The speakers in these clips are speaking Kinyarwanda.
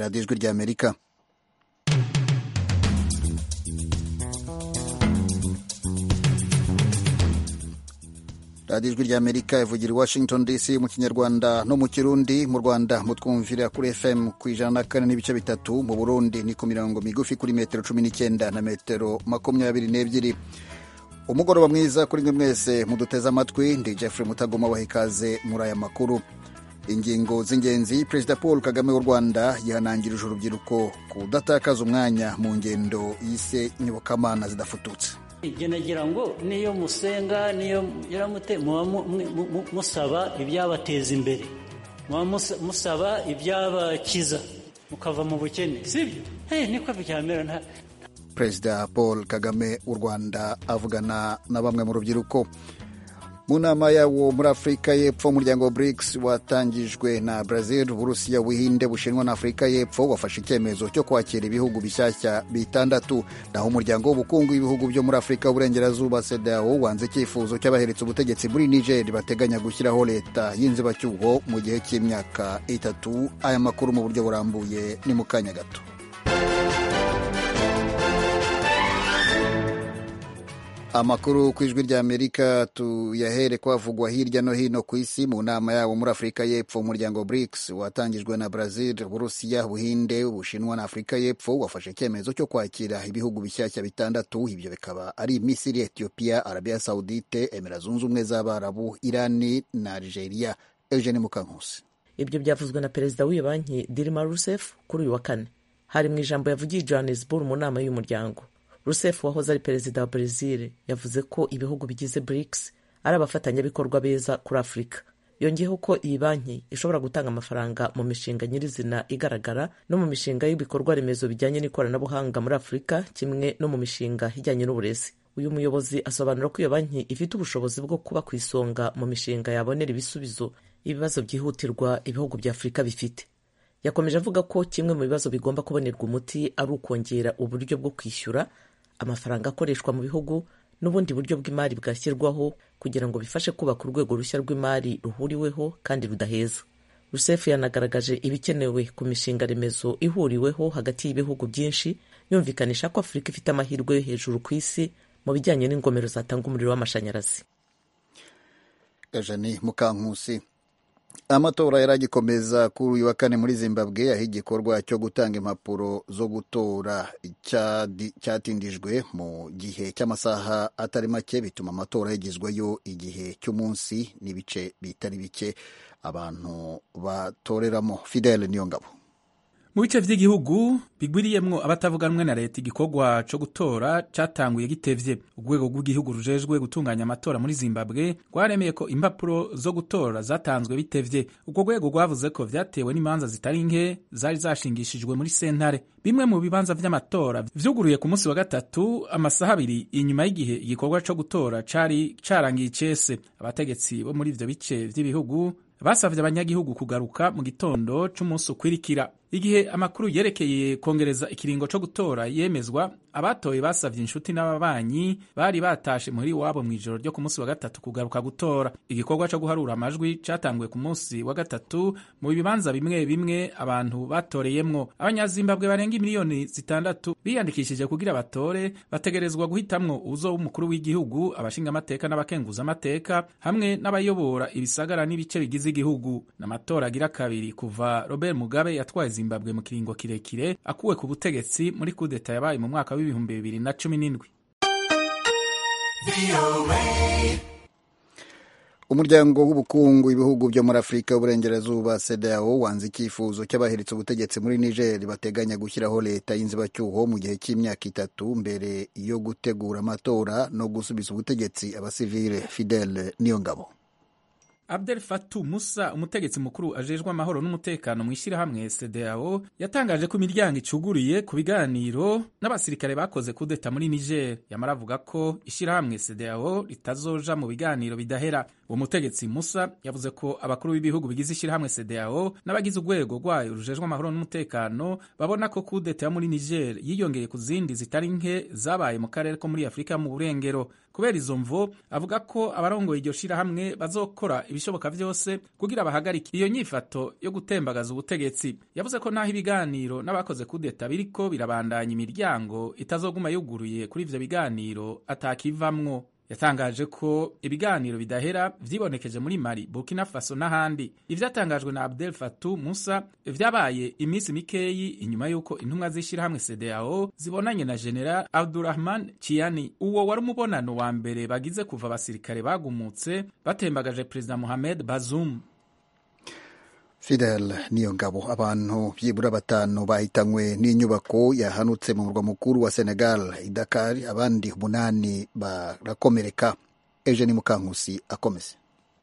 radiyo ijwi ry'amerika radiyo ijwi ry'amerika ivugira i washington dc mu kinyarwanda no mu kirundi mu rwanda mutwumvira kuri fm ku ijana na kane n'ibice bitatu mu burundi ni ku mirongo migufi kuri metero cumi n'icyenda na metero makumyabiri n'ebyiri umugoroba mwiza kuri mwe mwese muduteze amatwi ndi jeffrey mutagoma waha ikaze muri aya makuru ingingo z'ingenzi perezida paul kagame w'u rwanda yihanangirije urubyiruko kudatakaza umwanya mu ngendo yise nyobokamana zidafututse ibyo nagira ngo niyo musenga niyo muramute muba musaba ibyabateza imbere muba musaba ibyabakiza mukava mu bukene sibyo niko byamera perezida paul kagame w'u rwanda avugana na bamwe mu rubyiruko mu nama yawo muri afurika y'epfo umuryango wa brics watangijwe na brazil uburusiya ubuhinde bushinwa na afurika y'epfo wafashe icyemezo cyo kwakira ibihugu bishyashya bitandatu naho umuryango w'ubukungu w'ibihugu byo muri afurika y'uburengerazuba cedeao wanze icyifuzo cy'abaheretse ubutegetsi muri niger bateganya gushyiraho leta y'inzibacyuho mu gihe cy'imyaka itatu aya makuru mu buryo burambuye ni mu kanya gato amakuru ku ijwi rya amerika tuyahere kwavugwa hirya no hino ku isi mu nama yabo muri afurika y'epfo umuryango brics watangijwe na brazil uburusiya buhinde bushinwa na afurika y'epfo wafashe icyemezo cyo kwakira ibihugu bishyashya bitandatu ibyo bikaba ari misiri etiyopiya arabiya sawudite emera zunze ubumwe z'abarabu irani na algeria eugene mukankusi ibyo byavuzwe na perezida w'iyo banki dirima rusef kuri uyu wa kane hari mu ijambo yavugiye johannesburg mu nama y'uyu muryango rusef wahoze ari perezida wa brezil yavuze ko ibihugu bigize brics ari abafatanyabikorwa beza kuri afurika yongeyeho ko iyi banki ishobora gutanga amafaranga mu mishinga nyirizina igaragara no mu mishinga y'ibikorwa remezo bijyanye n'ikoranabuhanga muri afurika kimwe no mu mishinga ijyanye n'uburezi uyu muyobozi asobanura ko iyo banki ifite ubushobozi bwo kuba ku isonga mu mishinga yabonera ibisubizo ibibazo byihutirwa ibihugu bya afurika bifite yakomeje avuga ko kimwe mu bibazo bigomba kubonerwa umuti ari ukongera uburyo bwo kwishyura amafaranga akoreshwa mu bihugu n'ubundi buryo bw'imari bwashyirwaho kugira ngo bifashe kubaka urwego rushya rw'imari ruhuriweho kandi rudaheza rusefu yanagaragaje ibikenewe ku mishinga remezo ihuriweho hagati y'ibihugu byinshi yumvikanisha ko afurika ifite amahirwe yo hejuru ku isi mu bijyanye n'ingomero zatanga umuriro w'amashanyarazi gajani mukankusi amatora yari agikomeza kuri uyu wa kane muri zimbabwe aho igikorwa cyo gutanga impapuro zo gutora cyatindijwe mu gihe cy'amasaha atari make bituma amatora yagizweyo igihe cy'umunsi n'ibice bitari bike abantu batoreramo fidele niyo ngabo mu bice by'igihugu bigwiriyemo abatavuganwe na leta igikorwa cyo gutora cyatanguye gitevye urwego rw'igihugu rujejwe gutunganya amatora muri zimbabwe rwaremeye ko impapuro zo gutora zatanzwe bitevye urwo rwego rwavuze ko vyatewe n'imanza zitari nke zari zashingishijwe muri sentare bimwe mu bibanza vy'amatora vyuguruye ku munsi wa gatatu amasaha abiri inyuma y'igihe igikorwa cyo gutora cari carangiye icese abategetsi bo muri ivyo bice vy'ibihugu basavye abanyagihugu kugaruka mu gitondo c'umunsi ukwirikira igihe amakuru yerekeye kongereza ikiringo co gutora yemezwa abatoye basavye inshuti n'ababanyi bari batashe muri wabo mu ijoro ryo ku munsi wa gatatu kugaruka gutora igikorwa co guharura amajwi catanguye ku munsi wa gatatu mu bibanza bimwe bimwe abantu batoreyemwo abanyazimbabwe barenga miliyoni zitandatu biyandikishije kugira batore bategerezwa guhitamwo uzo w'umukuru w'igihugu abashingamateka n'abakenguza amateka hamwe n'abayobora ibisagara n'ibice bigize igihugu n'amatora agira kabiri kuva robert mugabe yatwaye zimbabwe mu kiringo kirekire akuwe ku butegetsi muri kudeta yabaye mu mwaka w'ibihumbi bibiri na cumi n'indwi umuryango w'ubukungu ibihugu byo muri afurika y'uburengerazuba sedao wanze icyifuzo cy'abaheretse ubutegetsi muri niger bateganya gushyiraho leta y'inzibacyuho mu gihe cy'imyaka itatu mbere yo gutegura amatora no gusubiza ubutegetsi abasivile fidele niyongabo Abdel Fattah Musa umutegetsi mukuru ajejwe amahoro n'umutekano mu ishyirahamwe CEDEAO yatangaje ko imiryango icuguriye ku biganiro n'abasirikare bakoze kudeta muri Niger yamara avuga ko ishyirahamwe CEDEAO ritazoja mu biganiro bidahera uwo mutegetsi Musa yavuze ko abakuru b'ibihugu bigize ishyirahamwe CEDEAO n'abagize urwego rwayo rujejwe amahoro n'umutekano babona ko kudeta yo muri Niger yiyongeye ku zindi zitari nke zabaye mu karere ko muri Afurika mu burengero kubera izo mvo avuga ko abarongoye iryo shirahamwe bazokora ibishoboka byose kugira bahagarike iyo nyifato yo gutembagaza ubutegetsi yavuze ko n'aho ibiganiro n'abakoze kudeta biriko birabandanya imiryango itazoguma yuguruye kuri ivyo biganiro atakivamwo yatangaje ko ibiganiro bidahera vyibonekeje muri mali burkina faso n'ahandi ivyatangajwe na abdel fatu musa vyabaye iminsi mikeyi inyuma y'uko intumwa z'ishyirahamwe cdao zibonanye na genera abdurahman chiani uwo wari umubonano wa mbere bagize kuva abasirikare bagumutse batembagaje perezida mohamed bazum fidel niyo ngabo abantu byibura batanu bahitanywe n'inyubako yahanutse mu murwa mukuru wa senegal idakar abandi umunani barakomereka eugene mukankusi akomeza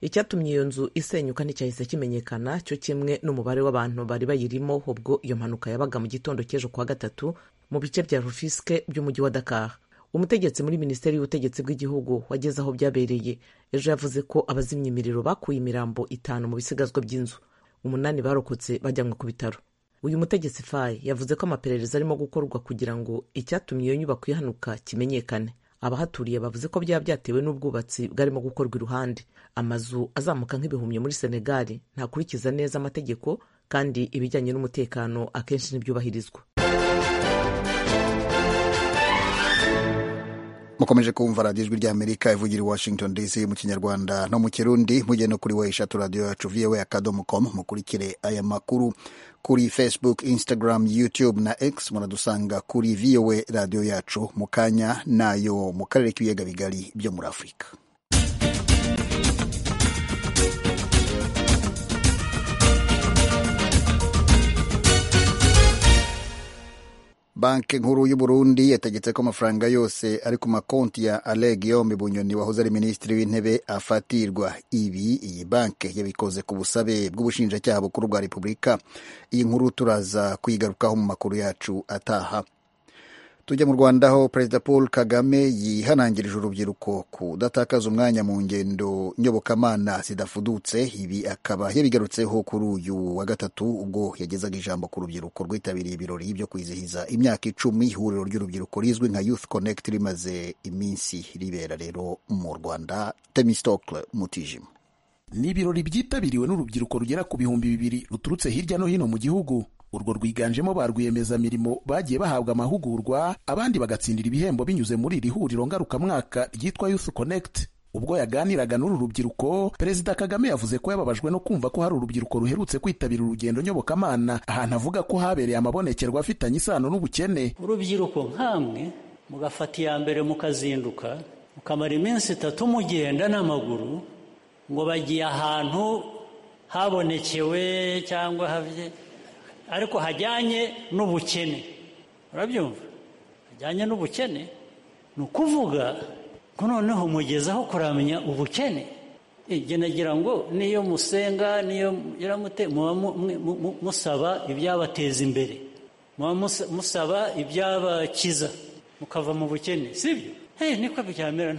icyatumye iyo nzu isenyuka nticyahise kimenyekana cyo kimwe n'umubare w'abantu bari bayirimo ubwo iyo mpanuka yabaga mu gitondo cy'ejo kuwa gatatu mu bice bya rufiske by'umujyi wa dakar umutegetsi muri minisiteri y'ubutegetsi bw'igihugu wageze aho byabereye ejo yavuze ko abazimya imiriro bakuye imirambo itanu mu bisigazwa by'inzu umunani barokotse bajyanwe ku bitaro uyu mutegetsi fayi yavuze ko amaperereza arimo gukorwa kugira ngo icyatumye iyo nyubako ihanuka kimenyekane abahaturiye bavuze ko byaba byatewe n'ubwubatsi bwarimo gukorwa iruhande amazu azamuka nk'ibihumyo muri senegali ntakurikiza neza amategeko kandi ibijyanye n'umutekano akenshi ntibyubahirizwa mukomeje kumva radiyo ijwi ry'amerika ivugira i washington dc mu kinyarwanda no mu kirundi mugenda kuri we eshatu radiyo yacu voa akadomo com mukurikire aya makuru kuri facebook instagram youtube na x muradusanga kuri voa radiyo yacu mu kanya nayo mu karere k'ibiyaga bigari byo muri afurika banki nkuru y'u Burundi yategetse ko amafaranga yose ari ku makonti ya Alain Guillaume Bunyoni wahoze ari minisitiri w'intebe afatirwa ibi iyi banki yabikoze ku busabe bw'ubushinjacyaha bukuru bwa Repubulika iyi nkuru turaza kuyigarukaho mu makuru yacu ataha tujya mu rwanda aho perezida paul kagame yihanangirije urubyiruko kudatakaza umwanya mu ngendo nyobokamana zidafudutse ibi akaba yabigarutseho kuri uyu wa gatatu ubwo yagezaga ijambo ku rubyiruko rwitabiriye ibirori byo kwizihiza imyaka icumi ihuriro ry'urubyiruko rizwi nka youth connect rimaze iminsi ribera rero mu rwanda temistokle mutijima ni ibirori byitabiriwe n'urubyiruko rugera ku bihumbi bibiri ruturutse hirya no hino mu gihugu urwo rwiganjemo ba rwiyemezamirimo bagiye bahabwa amahugurwa abandi bagatsindira ibihembo binyuze muri iri huriro ngarukamwaka ryitwa Youth Connect ubwo yaganiraga n'uru rubyiruko perezida kagame yavuze ko yababajwe no kumva ko hari urubyiruko ruherutse kwitabira urugendo nyobokamana ahantu avuga ko habereye amabonekerwa afitanye isano n'ubukene urubyiruko nk'amwe mugafata iya mbere mukazinduka mukamara iminsi itatu mugenda n'amaguru ngo bagiye ahantu habonekewe cyangwa havye ariko hajyanye n'ubukene urabyumva hajyanye n'ubukene ni ukuvuga ko noneho mugezaho kuramenya ubukene njye nagira ngo niyo musenga niyo muba musaba ibyabateza imbere muba musaba ibyabakiza mukava mu bukene sibyo niko byamera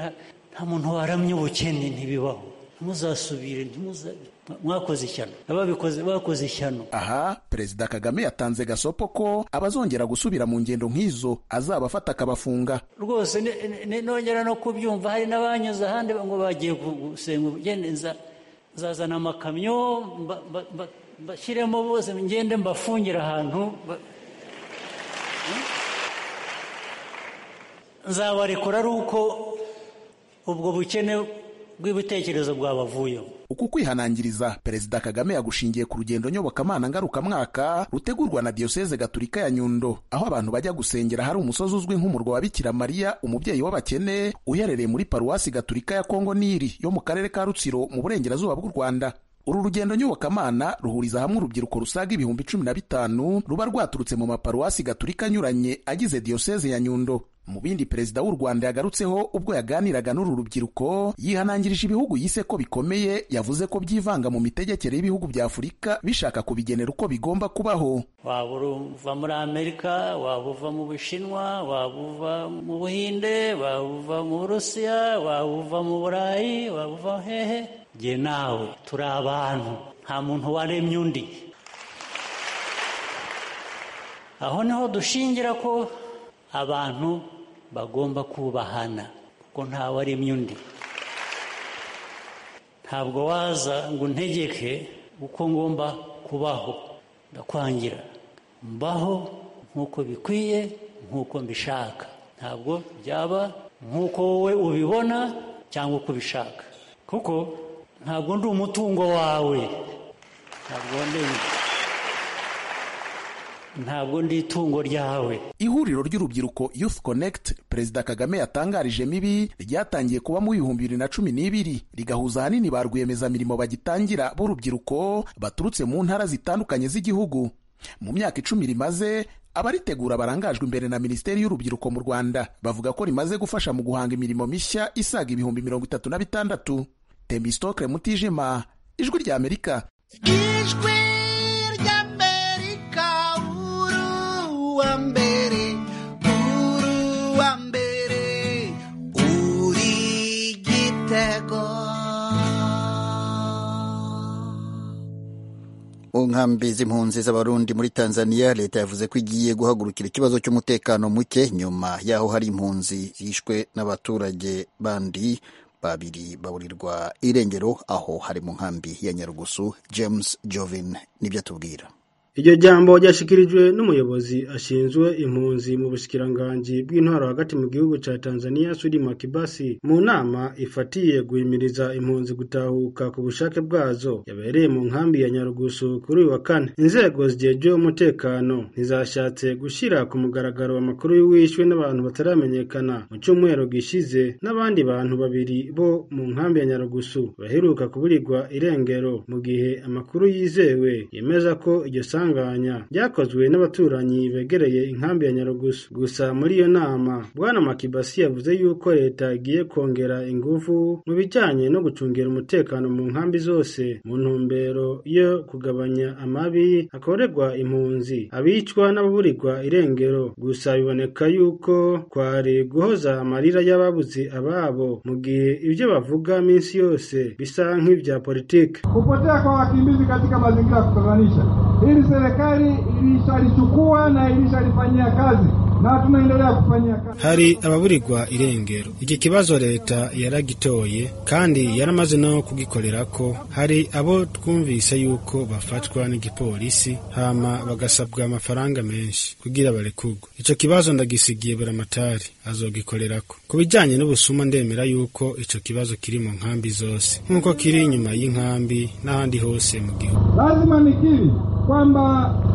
nta muntu waramye ubukene ntibibaho ntuzasubire mwakoze ishyano ababikoze bakoze ishyano aha perezida kagame yatanze gasopo ko abazongera gusubira mu ngendo nk'izo azabafata akabafunga rwose nongera no kubyumva hari n'abanyuze ahandi ngo bagiye gusenga ubugeni nzazana amakamyo bashyiremo bose ngende mbafungire ahantu nzabarekura ari uko ubwo bukene bw'ibitekerezo bwabavuyemo uku kwihanangiriza perezida kagame yagushingiye ku rugendo nyobokamana ngarukamwaka rutegurwa na diyoseze gaturika ya nyundo aho abantu bajya gusengera hari umusozi uzwi nk'umurwa wa bikira mariya umubyeyi w'abakene uherereye muri paruwasi gaturika ya kongo niri yo mu karere ka rutsiro mu burengerazuba bw'u rwanda uru rugendo nyobokamana ruhuriza hamwe urubyiruko rusaga ibihumbi cumi na bitanu ruba rwaturutse mu maparuwasi gaturika anyuranye agize diyoseze ya nyundo mu bindi perezida w'u rwanda yagarutseho ubwo yaganiraga n'uru rubyiruko yihanangirije ibihugu yise ko bikomeye yavuze ko byivanga mu mitegekere y'ibihugu bya afurika bishaka kubigenera uko bigomba kubaho waba uva muri amerika waba uva mu bushinwa waba uva mu buhinde waba uva mu burusiya waba uva mu burayi waba uva hehe jye nawe turi abantu nta muntu waremye undi aho niho dushingira ko abantu bagomba kubahana kuko ntawe aremye undi ntabwo waza ngo untegeke uko ngomba kubaho ndakwangira mbaho nk'uko bikwiye nk'uko mbishaka ntabwo byaba nk'uko wowe ubibona cyangwa uko ubishaka kuko ntabwo ndi umutungo wawe ntabwo ndi ntabwo ndi itungo ryawe ihuriro ry'urubyiruko youth connect perezida kagame yatangarije mibi ryatangiye kuba mu bihumbi bibiri na cumi n'ibiri rigahuza ahanini ba rwiyemezamirimo bagitangira b'urubyiruko baturutse mu ntara zitandukanye z'igihugu mu myaka icumi rimaze abaritegura barangajwe imbere na minisiteri y'urubyiruko mu rwanda bavuga ko rimaze gufasha mu guhanga imirimo mishya isaga ibihumbi mirongo itatu na bitandatu tembistokle mutijima ijwi ry'amerika ijwi ry'amerika uruwa mbere uruwa mbere uri igitego mu nkambi z'impunzi z'abarundi muri tanzania leta yavuze ko igiye guhagurukira ikibazo cy'umutekano muke nyuma y'aho hari impunzi zishwe n'abaturage bandi babiri baburirwa irengero aho hari mu nkambi ya nyarugusu james jovin nibyo atubwira iryo jambo ryashyikirijwe n'umuyobozi ashinzwe impunzi mu bushikiranganji bw'intwaro hagati mu gihugu cya tanzania sudi makibasi mu nama ifatiye guhimiriza impunzi gutahuka ku bushake bwazo yabereye mu nkambi ya nyarugusu kuri uyu wa kane inzego zijejwe umutekano ntizashatse gushyira ku mugaragaro amakuru y'uwishwe n'abantu bataramenyekana mu cyumweru gishize n'abandi bantu babiri bo mu nkambi ya nyarugusu baheruka kuburirwa irengero mu gihe amakuru yizewe yemeza ko iryo sanga isanganya ryakozwe n'abaturanyi begereye inkambi ya nyarugusu gusa muri iyo nama bwana makibasi yavuze yuko leta igiye kongera ingufu mu bijyanye no gucungira umutekano mu nkambi zose mu ntumbero yo kugabanya amabi akorerwa impunzi abicwa n'ababurirwa irengero gusa biboneka yuko kwari guhoza amarira y'ababuze ababo mu gihe ibyo bavuga minsi yose bisa nk'ibya politiki kupotea kwa wakimbizi katika mazingira ya kutatanisha hili serikali ilishalichukua na ilishalifanyia kazi na tunaendelea kufanyia kazi. hari ababurirwa irengero iki kibazo leta yaragitoye kandi yaramaze no kugikorera ko hari abo twumvise yuko bafatwa n'igipolisi hama bagasabwa amafaranga menshi kugira barekurwe ico kibazo ndagisigiye buramatari azogikorerako ku bijanye n'ubusuma ndemera yuko ico kibazo kiri mu nkambi zose nk'uko kiri inyuma y'inkambi n'ahandi hose mu gihugu Lazima nikiri kwamba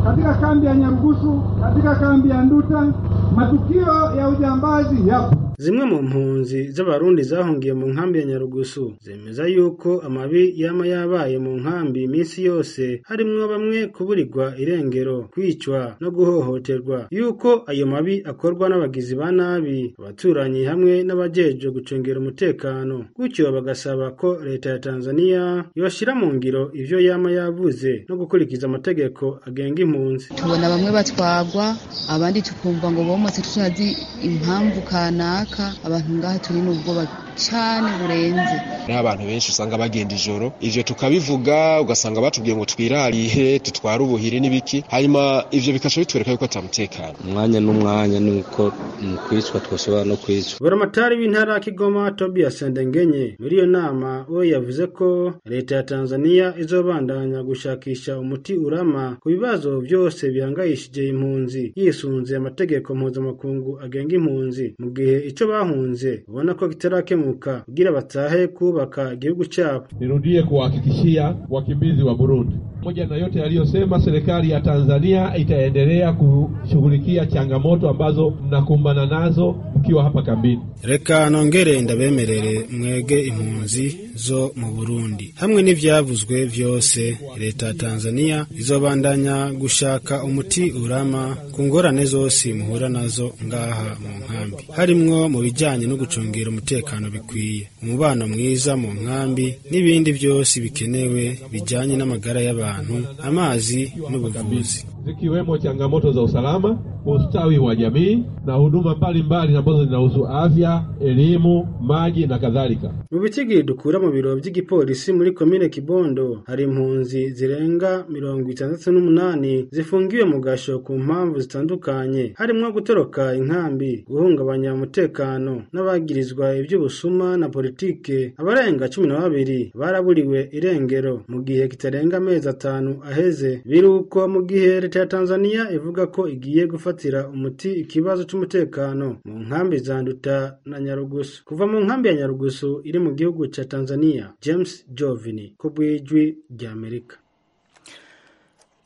katika kambi ya Nyarugusu, katika kambi ya Nduta matukio ya ujambazi yapo. zimwe mu mpunzi z'abarundi zahungiye mu nkambi ya nyarugusu zemeza yuko amabi yama yabaye mu nkambi iminsi yose harimwo bamwe kuburirwa irengero kwicwa no guhohoterwa yuko ayo mabi akorwa n'abagizi ba nabi abaturanyi hamwe n'abajejwe gucungera umutekano gutyo bagasaba ko leta ya tanzania yobashyira mu ngiro ivyo yama yavuze no gukurikiza amategeko agenga impunzi tubona bamwe batwagwa abandi tukumva ngo bomotse tutazi impamvu kanaka runaka abantu ngaha turi mu bwoba cyane burenze hari abantu benshi usanga bagenda ijoro ivyo tukabivuga ugasanga batubwiye ngo twirarihe tutware ubuhiri n'ibiki hanyuma ivyo bikaca bitwereka yuko atamutekano umwanya n'umwanya ni uko mu kwicwa twoshobora no kwicwa buramatari w'intara ya kigoma tobiya sendengenye muri iyo nama we yavuze ko leta ya tanzania izobandanya gushakisha umuti urama ku bibazo vyose bihangayishije impunzi yisunze amategeko mpuzamakungu agenga impunzi mu gihe ico bahunze ubona ko kitarakemuka kuinuka kugira batahe kubaka gihugu chabo. Nirudie kuwahakikishia wakimbizi wa Burundi pamoja na yote yaliyosema, serikali ya Tanzania itaendelea kushughulikia changamoto ambazo mnakumbana nazo mkiwa hapa kambini. Reka nongere ndabemerere mwege impunzi zo mu Burundi hamwe n'ivyavuzwe vyose, leta ya Tanzania izobandanya gushaka umuti urama ku ngorane zose muhura nazo ngaha mu nkambi, harimwo mu bijanye no gucungera umutekano bikwiye, umubano mwiza mu nkambi n'ibindi vyose bikenewe bijanye n'amagara y'abantu amazi n'ubuvuzi zikiwemo changamoto za usalama ustawi wa jamii na huduma mbalimbali ambazo zinahusu afya, elimu, maji na kadhalika. mu bitigi dukura mu biro by'igipolisi muri komine kibondo hari impunzi zirenga mirongo itandatu n'umunani zifungiwe mu gasho ku mpamvu zitandukanye harimo gutoroka inkambi guhungabanya umutekano n'abagirizwa iby'ubusuma na politike abarenga cumi na babiri baraburiwe irengero mu gihe kitarenga amezi atanu aheze biri uko mu gihe leta ya tanzania ivuga ko igiye gufatira umuti ikibazo cy'umutekano mu nkambi za nduta na nyarugusu kuva mu nkambi ya nyarugusu iri mu gihugu cya tanzania james jovini ku bw'ijwi ry'amerika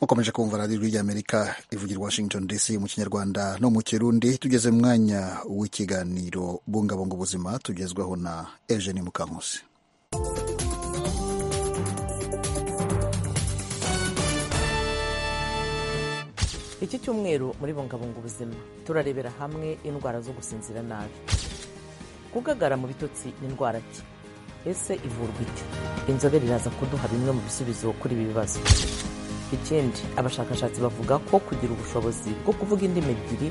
mukomeje kumva radiyo ijwi ry'amerika ivugira i washington dc mu kinyarwanda no mu kirundi tugeze mu mwanya w'ikiganiro bungabunga ubuzima tugezwaho na eugene mukankusi iki cyumweru muri bungabunga ubuzima turarebera hamwe indwara zo gusinzira nabi gugagara mu bitotsi ni indwara ki ese ivurwa icyo inzobere iraza kuduha bimwe mu bisubizo kuri ibi bibazo ikindi abashakashatsi bavuga ko kugira ubushobozi bwo kuvuga indimi ebyiri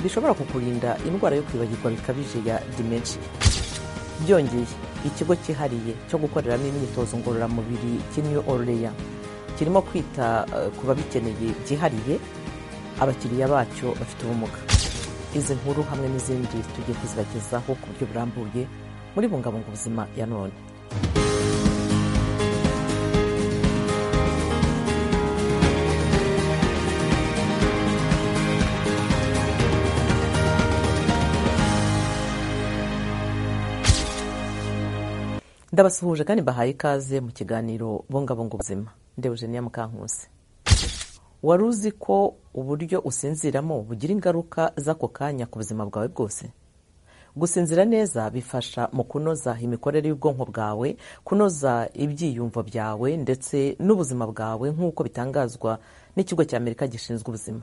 bishobora kukurinda indwara yo kwibagirwa bikabije ya dimensiyo byongeye ikigo cyihariye cyo gukoreramo imyitozo ngororamubiri cy'New Orleans kirimo kwita eh, ku babikeneye byihariye abakiriya bacyo bafite ubumuga izi nkuru hamwe n'izindi tugiye kuzibagezaho ku buryo burambuye muri bungabunga ubuzima ya none ndabasuhuje kandi mbahaye ikaze mu kiganiro bungabunga ubuzima ndewe Eugenia Mukankusi wari uzi ko uburyo usinziramo bugira ingaruka z'ako kanya ku buzima bwawe bwose gusinzira neza bifasha mu kunoza imikorere y'ubwonko bwawe kunoza ibyiyumvo byawe ndetse n'ubuzima bwawe nk'uko bitangazwa n'ikigo cya amerika gishinzwe ubuzima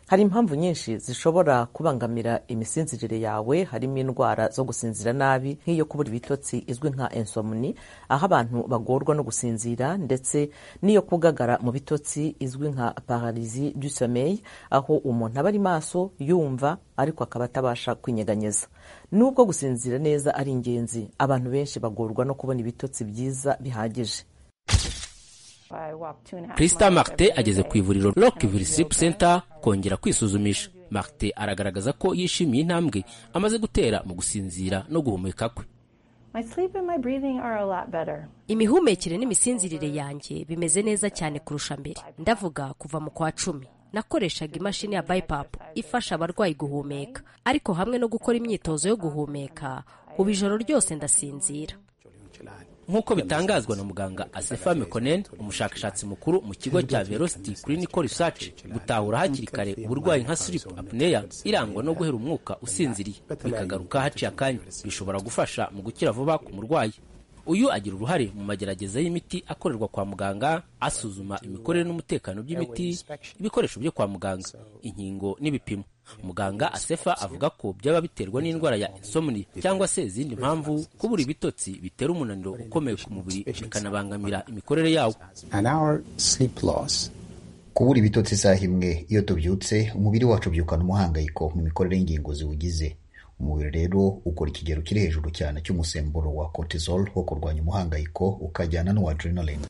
hari impamvu nyinshi zishobora kubangamira imisinzirire yawe harimo indwara zo gusinzira nabi nk'iyo kubura ibitotsi izwi nka insomni aho abantu bagorwa no gusinzira ndetse n'iyo kugagara mu bitotsi izwi nka pararizi du sommeil aho umuntu aba ari maso yumva ariko akaba atabasha kwinyeganyeza nubwo gusinzira neza ari ingenzi abantu benshi bagorwa no kubona ibitotsi byiza bihagije Prisita Martin ageze ku ivuriro Rockville Sleep Center kongera kwisuzumisha. Martin aragaragaza ko yishimiye intambwe amaze gutera mu gusinzira no guhumeka kwe. imihumekere n'imisinzirire yanjye bimeze neza cyane kurusha mbere ndavuga kuva mu kwa cumi nakoreshaga imashini ya BiPAP ifasha abarwayi guhumeka ariko hamwe no gukora imyitozo yo guhumeka ubu ijoro ryose ndasinzira Nk'uko bitangazwa na muganga Asefa Mekonen, umushakashatsi mukuru mu kigo cya Velocity Clinical Research, gutahura hakiri kare uburwayi nka sleep apnea irangwa no guhera umwuka usinziriye bikagaruka haciye akanya, bishobora gufasha mu gukira vuba ku murwayi. Uyu agira uruhare mu magerageza y'imiti akorerwa kwa muganga, asuzuma imikorere n'umutekano by'imiti, ibikoresho byo kwa muganga, inkingo n'ibipimo. Muganga Asefa avuga ko byaba biterwa n'indwara ya insomni cyangwa se izindi mpamvu, kubura ibitotsi bitera umunaniro ukomeye ku mubiri bikanabangamira imikorere yawo. kubura ibitotsi isaha imwe iyo tubyutse umubiri wacu ubyukana umuhangayiko mu mikorere y'ingingo ziwugize umubiri rero ukora ikigero kiri hejuru cyane cy'umusemburo wa cortisol wo kurwanya umuhangayiko ukajyana n'uwa adrenaline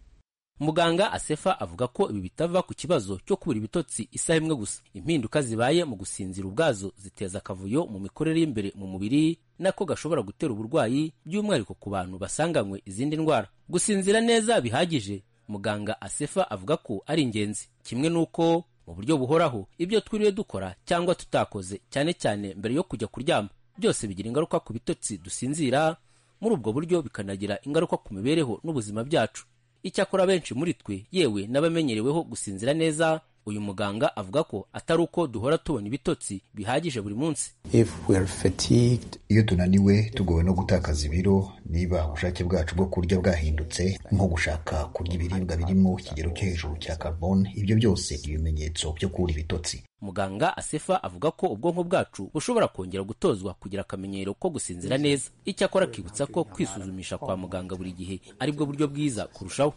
Muganga Asefa avuga ko ibi bitava ku kibazo cyo kubura ibitotsi isaha imwe gusa. Impinduka zibaye mu gusinzira ubwazo ziteza akavuyo mu mikorere y'imbere mu mubiri nako gashobora gutera uburwayi by'umwihariko ku bantu basanganywe izindi ndwara. Gusinzira neza bihagije, muganga Asefa avuga ko ari ingenzi, kimwe n'uko mu buryo buhoraho ibyo twiriwe dukora cyangwa tutakoze cyane cyane mbere yo kujya kuryama byose bigira ingaruka ku bitotsi dusinzira, muri ubwo buryo bikanagira ingaruka ku mibereho n'ubuzima byacu. icyakora benshi muri twe yewe n'abamenyereweho gusinzira neza uyu muganga avuga ko atari uko duhora tubona ibitotsi bihagije buri munsi iyo tunaniwe tugowe no gutakaza ibiro niba ubushake bwacu bwo kurya bwahindutse nko gushaka kurya ibiribwa birimo ikigero cyo hejuru cya carbone ibyo byose ibimenyetso byo kubura ibitotsi muganga asefa avuga ko ubwonko bwacu bushobora kongera gutozwa kugira akamenyero ko gusinzira neza icyakora akibutsa ko kwisuzumisha kwa muganga buri gihe ari bwo buryo bwiza kurushaho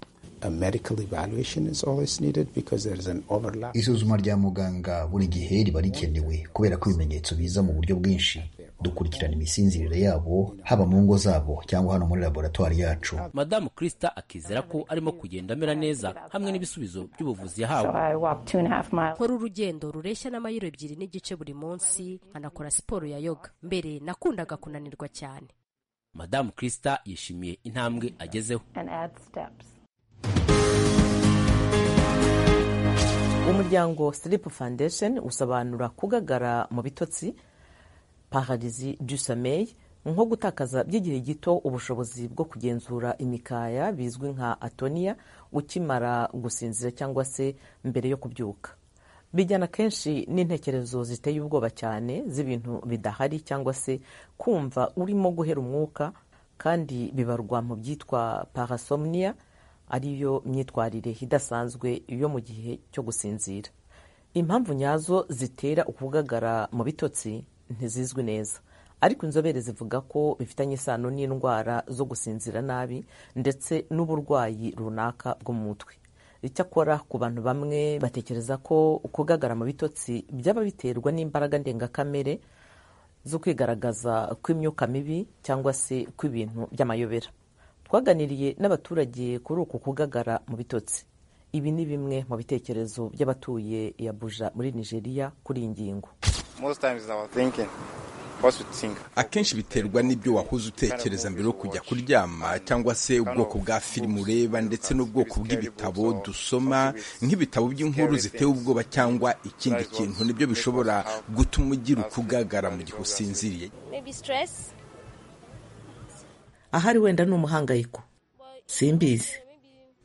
isuzuma rya muganga buri gihe riba rikenewe kubera ko ibimenyetso biza mu buryo bwinshi dukurikirana imisinzirire yabo haba mu ngo zabo cyangwa hano muri laboratwari yacu madamu kirisita akizera ko arimo kugenda amera neza hamwe n'ibisubizo by'ubuvuzi yahawe nkora urugendo rureshya n'amayiro ebyiri n'igice buri munsi nkanakora siporo ya yoga mbere nakundaga kunanirwa cyane madamu kirisita yishimiye intambwe agezeho umuryango sleep foundation usobanura kugagara mu bitotsi pararizi du sommeil nko gutakaza by'igihe gito ubushobozi bwo kugenzura imikaya bizwi nka atonia ukimara gusinzira cyangwa se mbere yo kubyuka bijyana kenshi n'intekerezo ziteye ubwoba cyane z'ibintu bidahari cyangwa se kumva urimo guhera umwuka kandi bibarwa mu byitwa parasomnia ariyo myitwarire idasanzwe yo mu gihe cyo gusinzira impamvu nyazo zitera ukugagara mu bitotsi ntizizwi neza ariko inzobere zivuga ko bifitanye isano n'indwara zo gusinzira nabi ndetse n'uburwayi runaka bwo mu mutwe icyakora ku bantu bamwe batekereza ko kugagara mu bitotsi byaba biterwa n'imbaraga ndengakamere zo kwigaragaza kw'imyuka mibi cyangwa se kw'ibintu by'amayobera twaganiriye n'abaturage kuri uku kugagara mu bitotsi ibi ni bimwe mu bitekerezo by'abatuye Abuja muri nigeria kuri iyi ngingo akenshi biterwa n'ibyo wahoze utekereza mbere yo kujya kuryama cyangwa se ubwoko bwa filimu ureba ndetse n'ubwoko bw'ibitabo dusoma nk'ibitabo by'inkuru ziteye ubwoba cyangwa ikindi kintu nibyo bishobora gutuma ugira ukugagara mu gihe usinziriye ahari wenda ni umuhangayiko simbizi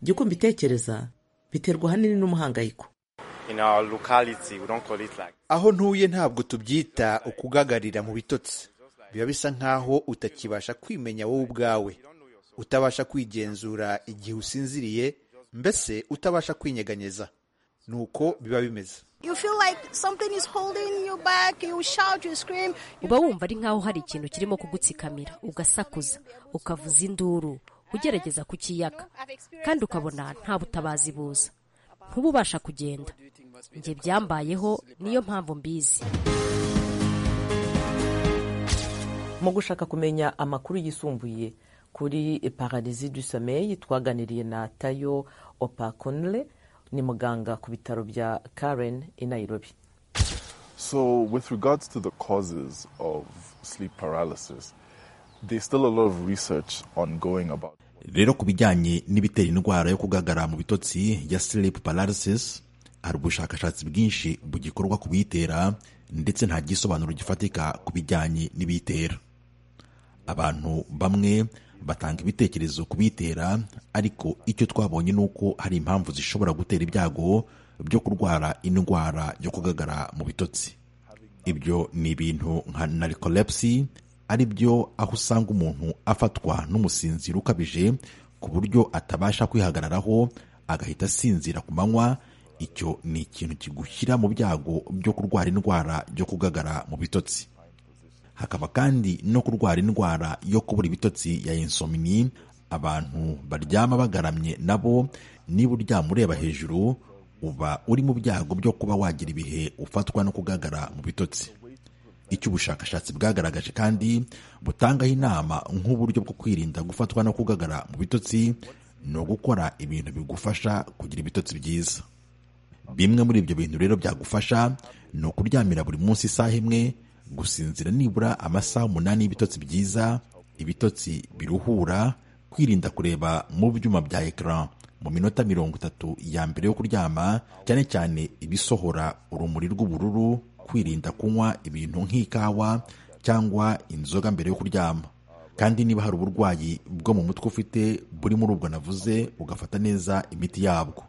jya ukumva itekereza biterwa ahanini n'umuhangayiko aho ntuye ntabwo tubyita ukugagarira mu bitotsi biba bisa nk'aho utakibasha kwimenya wowe ubwawe utabasha kwigenzura igihe usinziriye mbese utabasha kwinyeganyeza ni uko biba bimeze uba wumva ari nk'aho hari ikintu kirimo kugutsikamira ugasakuza ukavuza induru ugerageza kukiyaka kandi ukabona nta butabazi buza ntuba ubasha kugenda njye byambayeho niyo mpamvu mbizi mu gushaka kumenya amakuru yisumbuye kuri pararizi du sommeil twaganiriye na tayo opakonle ni muganga ku bitaro bya karen i nairobi so with regards to the causes of sleep paralysis there's still a lot of research ongoing about rero ku bijyanye n'ibitera indwara yo kugagara mu bitotsi ya sleep paralysis hari ubushakashatsi bwinshi bugikorwa ku biyitera ndetse nta gisobanuro gifatika ku bijyanye n'ibiyitera abantu bamwe batanga ibitekerezo ku biyitera ariko icyo twabonye ni uko hari impamvu zishobora gutera ibyago byo kurwara indwara yo kugagara mu bitotsi ibyo ni ibintu nka narikolepsi ari byo aho usanga umuntu afatwa n'umusinziro ukabije ku buryo atabasha kwihagararaho agahita asinzira ku manywa icyo ni ikintu kigushyira mu byago byo kurwara indwara yo kugagara mu bitotsi hakaba kandi no kurwara indwara yo kubura ibitotsi ya insomini abantu baryama bagaramye nabo niba uryama ureba hejuru uba uri mu byago byo kuba wagira ibihe ufatwa no kugagara mu bitotsi icyo ubushakashatsi bwagaragaje kandi butangaho inama nk'uburyo bwo kwirinda gufatwa no kugagara mu bitotsi ni ugukora ibintu bigufasha kugira ibitotsi byiza bimwe muri ibyo bintu rero byagufasha ni ukuryamira buri munsi isaha imwe gusinzira nibura amasaha umunani y'ibitotsi byiza ibitotsi biruhura kwirinda kureba mu byuma bya ekara mu minota mirongo itatu ya mbere yo kuryama cyane cyane ibisohora urumuri rw'ubururu kwirinda kunywa ibintu nk'ikawa cyangwa inzoga mbere yo kuryama kandi niba hari uburwayi bwo mu mutwe ufite buri muri ubwo navuze ugafata neza imiti yabwo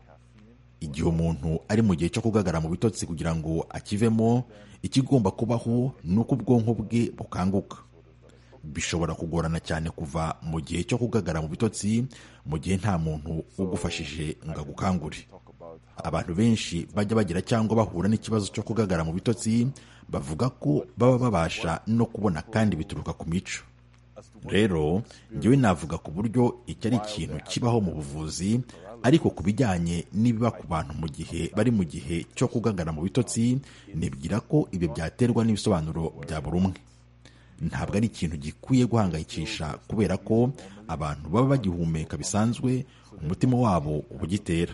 igihe umuntu ari mu gihe cyo kugagara mu bitotsi kugira ngo akivemo ikigomba kubaho ni uko ubwonko bwe bukanguka bishobora kugorana cyane kuva mu gihe cyo kugagara mu bitotsi mu gihe nta muntu ugufashije ngo agukangure abantu benshi bajya bagira cyangwa bahura n'ikibazo cyo kugagara mu bitotsi bavuga ko baba babasha no kubona kandi bituruka ku mico rero njyewe navuga ku buryo iki ari ikintu kibaho mu buvuzi ariko ku bijyanye n'ibiba ku bantu mu gihe bari mu gihe cyo kugagara mu bitotsi nibwira ko ibyo byaterwa n'ibisobanuro bya buri umwe ntabwo ari ikintu gikwiye guhangayikisha kubera ko abantu baba bagihumeka bisanzwe umutima wabo uba ugitera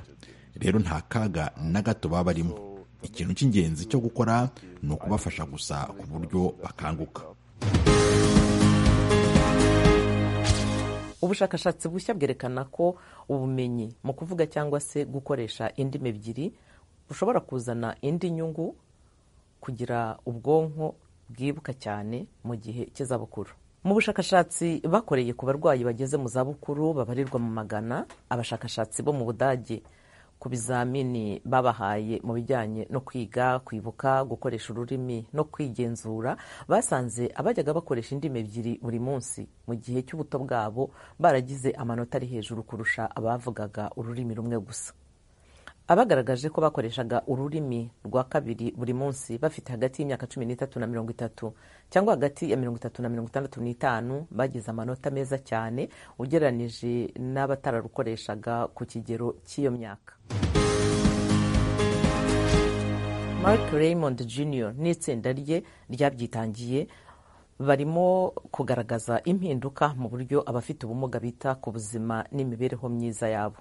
rero nta kaga na gato baba barimo ikintu cy'ingenzi cyo gukora ni ukubafasha gusa ku buryo bakanguka ubushakashatsi bushya bwerekana ko ubumenyi mu kuvuga cyangwa se gukoresha indimi ebyiri bushobora kuzana indi nyungu kugira ubwonko bwibuka cyane mu gihe cy'izabukuru mu bushakashatsi bakoreye ku barwayi bageze mu zabukuru babarirwa mu magana abashakashatsi bo mu budage ku bizamini babahaye mu bijyanye no kwiga kwibuka gukoresha ururimi no kwigenzura basanze abajyaga bakoresha indimi ebyiri buri munsi mu gihe cy'ubuto bwabo baragize amanota ari hejuru kurusha abavugaga ururimi rumwe gusa abagaragaje ko bakoreshaga ururimi rwa kabiri buri munsi bafite hagati y'imyaka cumi n'itatu na mirongo itatu cyangwa hagati ya mirongo itatu na mirongo itandatu n'itanu bagize amanota meza cyane ugereranije n'abatararukoreshaga ku kigero cy'iyo myaka mark raymond jr n'itsinda rye ryabyitangiye barimo kugaragaza impinduka mu buryo abafite ubumuga bita ku buzima n'imibereho myiza yabo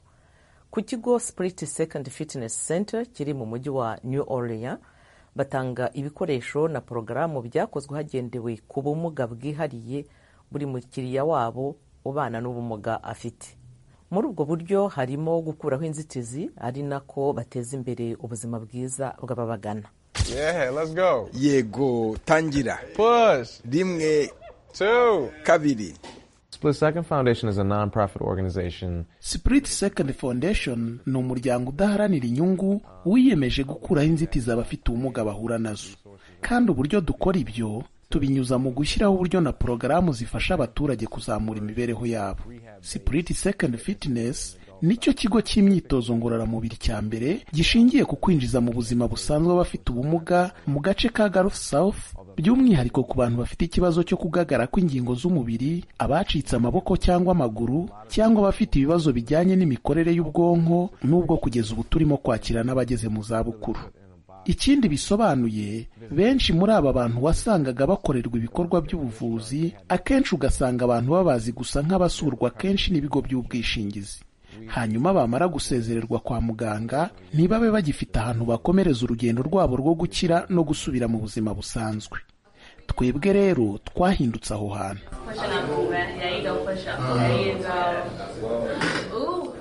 ku kigo Spirit Second Fitness Center kiri mu mujyi wa New Orleans batanga ibikoresho na porogaramu byakozwe hagendewe ku bumuga bwihariye buri mukiriya wabo ubana n'ubumuga afite muri ubwo buryo harimo gukuraho inzitizi ari nako bateza imbere ubuzima bwiza bw'ababagana yego tangira rimwe kabiri Split Second Foundation is a non-profit organization. Spirit Second Foundation ni umuryango udaharanira inyungu wiyemeje gukuraho inzitizi abafite ubumuga bahura nazo kandi uburyo dukora ibyo tubinyuza mu gushyiraho uburyo na porogaramu zifasha abaturage kuzamura imibereho yabo Spirit Second Fitness nicyo kigo cy'imyitozo ngororamubiri cya mbere gishingiye ku kwinjiza mu buzima busanzwe abafite ubumuga mu gace ka Gulf South by'umwihariko ku bantu bafite ikibazo cyo kugagara kw'ingingo z'umubiri abacitse amaboko cyangwa amaguru cyangwa abafite ibibazo bijyanye n'imikorere y'ubwonko n'ubwo kugeza ubu turimo kwakira n'abageze mu zabukuru ikindi bisobanuye benshi muri aba bantu wasangaga bakorerwa ibikorwa by'ubuvuzi akenshi ugasanga abantu babazi gusa nk'abasurwa kenshi n'ibigo by'ubwishingizi hanyuma bamara gusezererwa kwa muganga ntibabe bagifite ahantu bakomereza urugendo rwabo rwo gukira no gusubira mu buzima busanzwe twebwe rero twahindutse aho hantu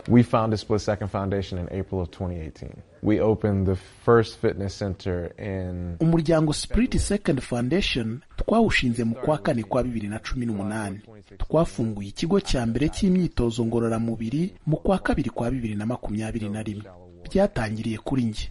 We founded Split Second Foundation in April of 2018. We opened the first fitness center in umuryango Spirit Second Foundation twawushinze mu kwa kane kwa bibiri na cumi n'umunani twafunguye ikigo cya mbere cy'imyitozo ngororamubiri mu kwa kabiri kwa bibiri na makumyabiri na rimwe byatangiriye kuri njye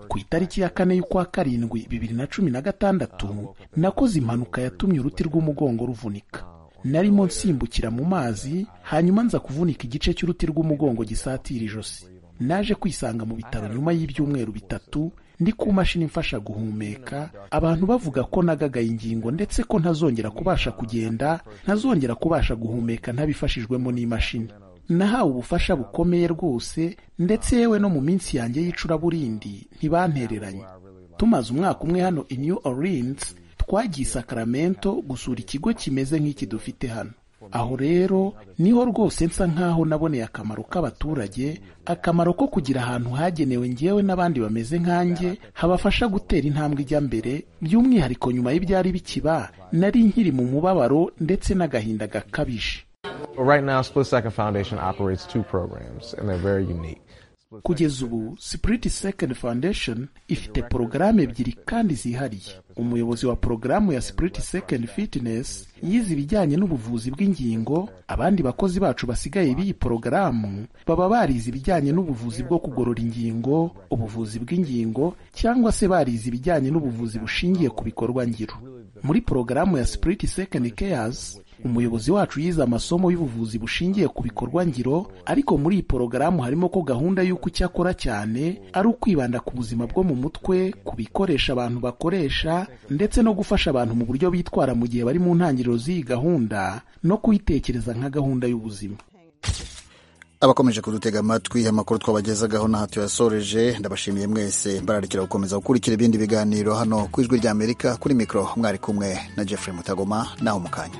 ku itariki ya kane y'ukwa karindwi bibiri na cumi na gatandatu nakoze impanuka yatumye uruti rw'umugongo ruvunika narimo nsimbukira mu mazi hanyuma nza kuvunika igice cy'uruti rw'umugongo gisatira ijosi naje kwisanga mu bitaro nyuma y'ibyumweru bitatu ndi ku mashini imfasha guhumeka abantu bavuga ko nagagaye ingingo ndetse ko ntazongera kubasha kugenda ntazongera kubasha guhumeka ntabifashijwemo n'imashini nahawe ubufasha bukomeye rwose ndetse yewe no mu minsi yanjye y'icuraburindi ntibantereranye tumaze umwaka umwe hano i New Orleans twagiye Sacramento gusura ikigo kimeze nk'iki dufite hano aho rero niho rwose nsa nk'aho naboneye akamaro k'abaturage akamaro ko kugira ahantu hagenewe ngewe n'abandi bameze nkanjye habafasha gutera intambwe ijya mbere by'umwihariko nyuma y'ibyari bikiba nari nkiri mu mubabaro ndetse n'agahinda gakabije Right now, Split Second Foundation operates two programs, and they're very unique. kugeza ubu Spirit Second Foundation ifite porogaramu ebyiri kandi zihariye umuyobozi wa porogaramu ya Spirit Second Fitness yize ibijyanye n'ubuvuzi bw'ingingo abandi bakozi bacu basigaye b'iyi porogaramu baba barize ibijyanye n'ubuvuzi bwo kugorora ingingo ubuvuzi bw'ingingo cyangwa se barize ibijyanye n'ubuvuzi bushingiye ku bikorwa ngiro muri porogaramu ya Spirit Second Cares umuyobozi wacu yize amasomo y'ubuvuzi bushingiye ku bikorwa ngiro ariko muri iyi porogaramu harimo ko gahunda y'uko icyo akora cyane ari ukwibanda ku buzima bwo mu mutwe ku bikoresha abantu bakoresha ndetse no gufasha abantu mu buryo bitwara mu gihe bari mu ntangiriro z'iyi gahunda no kuyitekereza nka gahunda y'ubuzima abakomeje kudutega amatwi amakuru twabagezagaho na hato yasoreje ndabashimiye mwese mbararikira gukomeza gukurikira ibindi biganiro hano ku ijwi ry'amerika kuri mikoro mwari kumwe na jeffrey mutagoma naho mu kanya